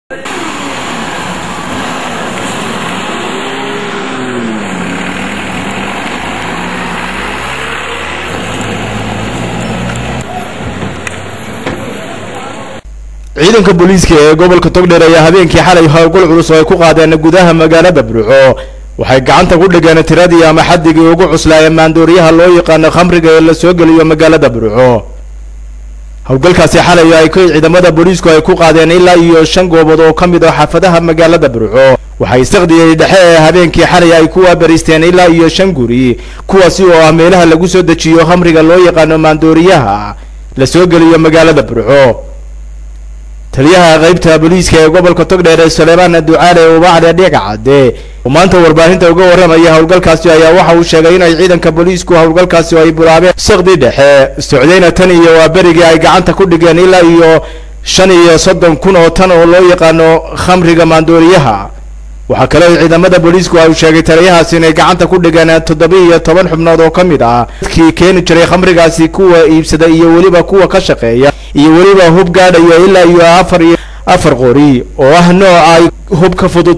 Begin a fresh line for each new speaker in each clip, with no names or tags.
ciidanka booliiska ee gobolka togdheer ayaa habeenkii xalay howlgal culus oo ay ku qaadeen gudaha magaalada burco waxay gacanta ku dhigeen tiradii ama xadigii ugu cuslaa maandooriyaha loo yaqaano khamriga ee la soo geliyo magaalada burco howlgalkaasi xalay ay k ciidamada booliisku ay ku qaadeen ilaa iyo shan goobood oo ka mid ah xaafadaha magaalada burco waxay istakdiyey dhexe ee habeenkii xalay ay ku waabariisteen ilaa iyo shan guri kuwaasi oo ah meelaha lagu soo dejiyo khamriga loo yaqaano maandooriyaha la soo geliyo magaalada burco taliyaha qaybta booliiska ee gobolka togdheer ee sulaymaan ducaale ubacde dhigacade oo maanta warbaahinta uga warramaya howlgalkaasi ayaa waxa uu sheegay inay ciidanka booliisku howlgalkaasi ay bilaabeen sakdi dhexe socdayna tan iyo waa berigii ay gacanta ku dhigeen ilaa iyo shan iyo soddon kun oo tan oo loo yaqaano khamriga maandooriyaha waxaa kale oo ciidamada booliisku ay sheegay taliyahaasi inay gacanta ku dhigeen toddoba iyo toban xubnood oo ka mid ah dadkii keeni jiray khamrigaasi kuwa iibsada iyo weliba kuwa ka shaqeeya iyo weliba hub gaadhaya ilaa iyo afar iyo afar qori oo ah nooca hubka fudud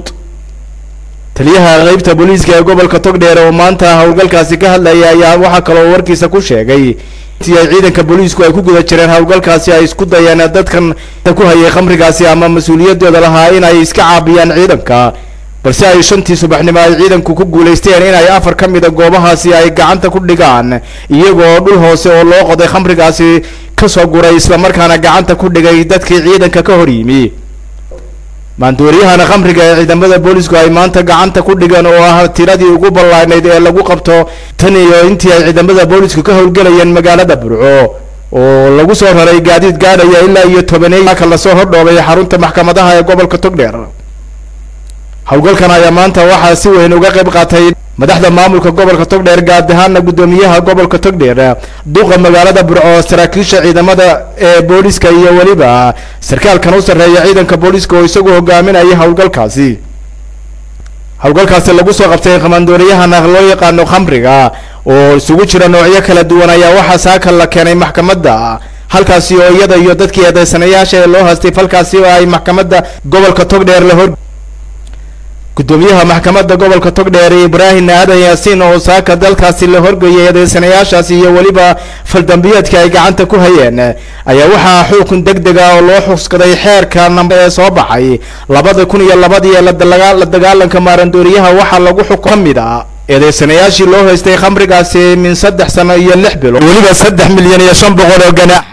taliyaha qaybta booliiska ee gobolka togdheer oo maanta howlgalkaasi ka hadlaya ayaa waxaa kaloo warkiisa ku sheegay intii ay ciidanka booliisku ay ku guda jireen howlgalkaasi ay isku dayeen dadkan ku hayay khamrigaasi ama mas-uuliyadooda lahaa inay iska caabiyaan ciidanka balse ay shantii subaxnimo ay ciidanku ku guulaysteen inay afar ka mida goobahaasi ay gacanta ku dhigaan iyagoo dhul hoose oo loo qoday khamrigaasi kasoo guray islamarkaana gacanta ku dhigay dadkii ciidanka ka hor yimi maandooriyahana khamriga ee ciidamada boolisku ay maanta gacanta ku dhigeen oo ah tiradii ugu ballaanayd ee lagu qabto tan iyo intii ay ciidamada boolisku ka howlgelayeen magaalada burco oo lagu soo raray gaadiid gaadhaya ilaa iyo tobaneey ka lasoo hordhoobay xarunta maxkamadaha ee gobolka togdheer howlgalkan ayaa maanta waxaa si weyn uga qayb qaatay madaxda maamulka gobolka togdheer gaad ahaana guddoomiyaha gobolka togdheer duqa magaalada burco saraakiisha ciidamada ee booliska iyo weliba sarkaalkan u sarreeya ciidanka booliska oo isagu hogaaminaya howlgalkaasi howlgalkaasi lagu soo qabtay kamaandooriyahana loo yaqaano khamriga oo isugu jira noocyo kala duwan ayaa waxaa saaka la keenay maxkamadda halkaasi oo iyada iyo dadkii eedeysanayaasha ee loo haystay falkaasi oo ay maxkamadda gobolka togdheer la hor guddoomiyaha maxkamadda gobolka togdheer ibraahim aadan yaasiin oo saaka dalkaasi la horgeeyay eedeysanayaashaasi iyo weliba faldambiyeedka ay gacanta ku hayeen ayaa waxaa xukun deg deg ah oo loo xuskaday xeerka nambe ee soo baxay labada kun iyo labadii ee la dagaalanka maarandooriyaha waxaa lagu xuk ka mid a eedeysanayaashii loo haystay khamrigaasi min saddex sano iyo lix bilood weliba saddex milyan iyo shan boqol oo ganaaxa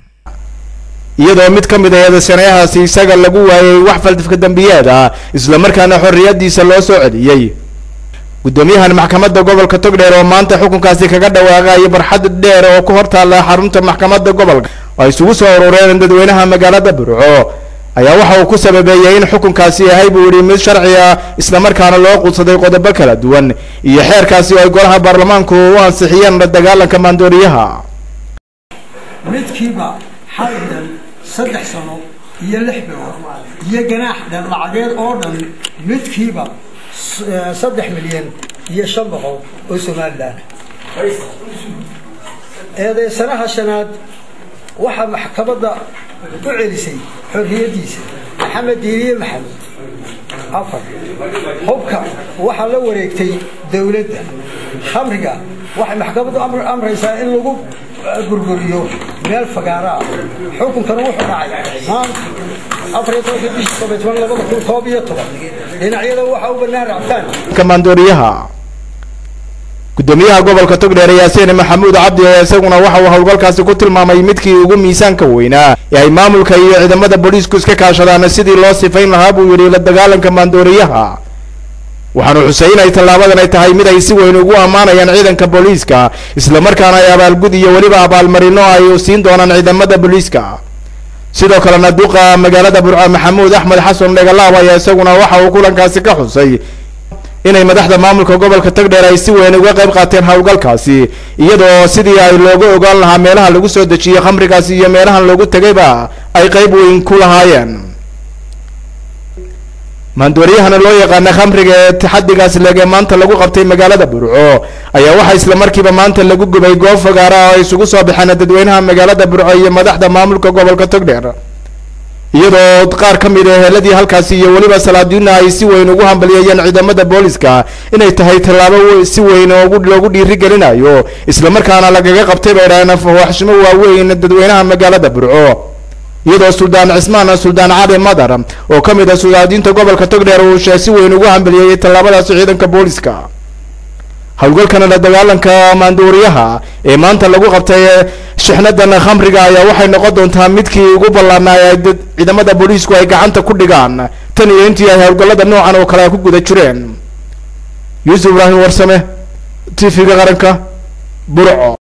iyadoo mid ka mid a eedeysanayahaasi isaga lagu waayay wax faldifka dambiyeed ah islamarkaana xorriyadiisa loo soo celiyey guddoomiyahan maxkamadda gobolka togdheer oo maanta xukunkaasi kaga dhawaaqaya barxad dheer oo ku hortaalla xarunta maxkamadda gobolka oo ay isugu soo urureen dadweynaha magaalada burco ayaa waxa uu ku sababeeyey in xukunkaasi yahay buu yihi mid sharci ah islamarkaana loo qudsaday qodobo kala duwan iyo xeerkaasi oo ay golaha baarlamaanku u ansixiyeen la dagaalanka maandooriyaha
midkiiba xalidan saddex sano iyo lix bilood iyo ganaax dhan lacageed oo dhan midkiiba saddex milyan iyo shan boqol oo somalilan eedeysanaha shanaad waxaa maxkamadda u celisay xorriyaddiisa maxamed diiriye maxamed afar hubka waxaa la wareegtay dowladda khamriga waxay maxkamaddu amraysaa in lagu gurguriyo meel fagaaraa xukunkana wuxuu dhacay maanta afariyo tobanka bishii toban toban labada kun koob iyo toban dhinacyada waxaa u bannaan racfaan
kamaandooriyaha guddoomiyaha gobolka togdheer yaasiin maxamuud cabdi ee isaguna waxa uu howlgalkaasi ku tilmaamay midkii ugu miisaanka weynaa ee ay maamulka iyo ciidamada booliisku iska kaashadaan sidii loo sifayn lahaa buu yidhi la dagaalanka maandooriyaha waxaanu xusay inay tallaabadan ay tahay mid ay si weyn ugu ammaanayaan ciidanka booliiska islamarkaana ay abaalgud iyo weliba abaalmarino ay siin doonaan ciidamada booliiska sidoo kalena duqa magaalada burco maxamuud axmed xasan dhegalaab ayaa isaguna waxa uu kulankaasi ka xusay inay madaxda maamulka gobolka togdheer ay si weyn uga qayb qaateen howlgalkaasi iyadoo sidii ay looga ogaan lahaa meelaha lagu soo dejiyey khamrigaasi iyo meelahan loogu tegayba ay qayb weyn ku lahaayeen maandooriyahana loo yaqaana khamriga ee taxadigaas leege maanta lagu qabtay magaalada burco ayaa waxaa islamarkiiba maanta lagu gubay goob fagaara oo ay isugu soo baxeen dadweynaha magaalada burco iyo madaxda maamulka gobolka togdheer iyadoo qaar ka mid a heeladii halkaasi iyo weliba salaadiina ay si weyn ugu hambalyeeyeen ciidamada booliska inay tahay tallaabo si weyn loogu dhiirigelinayo islamarkaana lagaga qabtay bay dhaheen waxshimo waaweyn dadweynaha magaalada burco iyadoo suldaan cismaan suldaan cali madar oo ka mid ah sulaadiinta gobolka togdheer uu shee si weyn ugu hambaliyeeyey tallaabadaasi ciidanka booliska howlgalkana la dagaalanka maanduuriyaha ee maanta lagu qabtay shixnadan khamriga ayaa waxay noqon doontaa midkii ugu ballaanaa ee ciidamada booliisku ay gacanta ku dhigaan tan iyo intii ay howlgallada noocan oo kale ay ku guda jireen yuusuf ibraahim warsame t v-ga qaranka burco